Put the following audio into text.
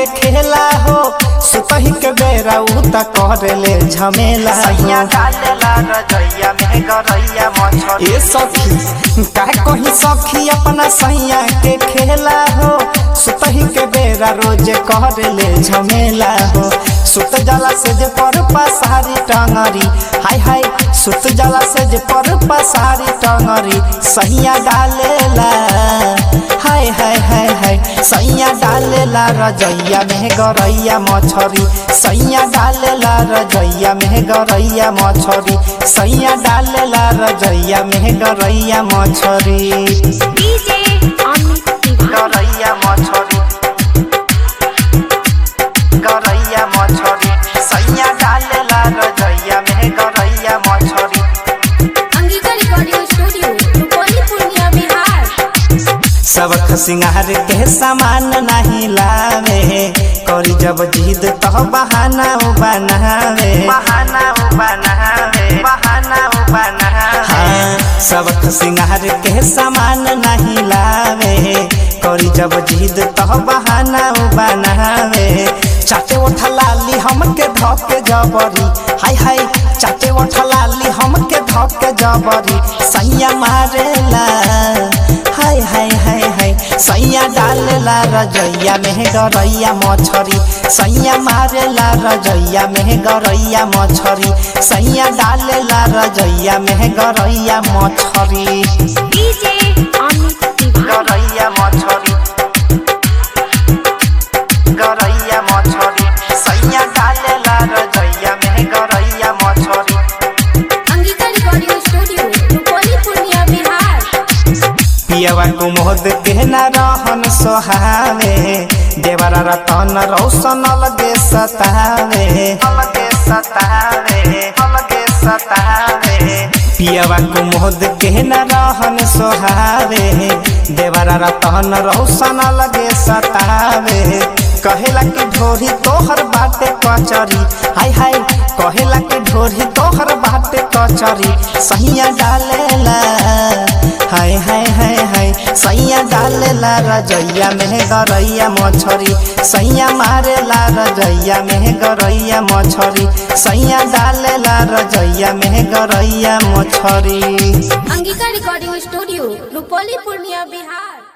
खेला हो सुतही के बेरा उ त करेले झमेला सैया हो डालेला रजैया में गरैया मछरी ए सखी का कहीं सखी अपना सैया के खेला हो सुतही के बेरा रोज करेले झमेला हो सुत जाला से जे पर पसारी टंगरी हाय हाय सुत जाला से जे पर पसारी टंगरी सैया डालेला हाय हाय हाय हाय सैया डालेला रजैया में गरैया मछरी सैया डालेला रजैया में गरैया मछरी सैया डालेला रजैया में गरैया मछरी डीजे अमित तिवारी गरैया मछरी गरैया मछरी सैया डालेला रजैया में गरैया मछरी अंगिका रिकॉर्डिंग स्टूडियो रुपौली पूर्णिया बिहार सबक सिंगार के सामान नहीं लावे करी जब जिद तो बहाना उ बनावे बहाना उ बनावे बहाना उ बनावे हाँ, सबक सिंगार के सामान नहीं लावे करी जब जिद तो बहाना उ बनावे चाटे उठा लाली हमके धोके जबरी हाय हाय चाटे उठा लाली हमके धोके जबरी सैया मारेला हाय हाय हाय हाय सैया डालेला रजैया में गरैया मछरी सैया मारेला रजैया में गरैया मछरी सैया डालेला रजैया में गरैया मछरी डीजे अमित तिवारी गरैया मछरी गरैया मछरी सैया डालेला रजैया में गरैया मछरी अंगिका रिकॉर्डिंग स्टूडियो रुपौली पूर्णिया बिहार पियवा कुमोद के न रहन सोहावे देवरा रतन रौशन लगे सतावे अलगे सतावे अलगे सतावे पियवा कुमोद के न रहन सोहावे देवरा रतन रौशन लगे सतावे कहेला कि ढोरी तोहर बाटे कचरी हाय हाय कहेला कि ढोरी तोहर बाटे कचरी सहिया डालेला हाय हाय हाय हाय सैया डालेला रजैया में गरैया मछरी सैया मारेला रजैया में गरैया मछरी सैया डालेला रजैया में गरैया मछरी अंगिका रिकॉर्डिंग स्टूडियो रुपौली पूर्णिया बिहार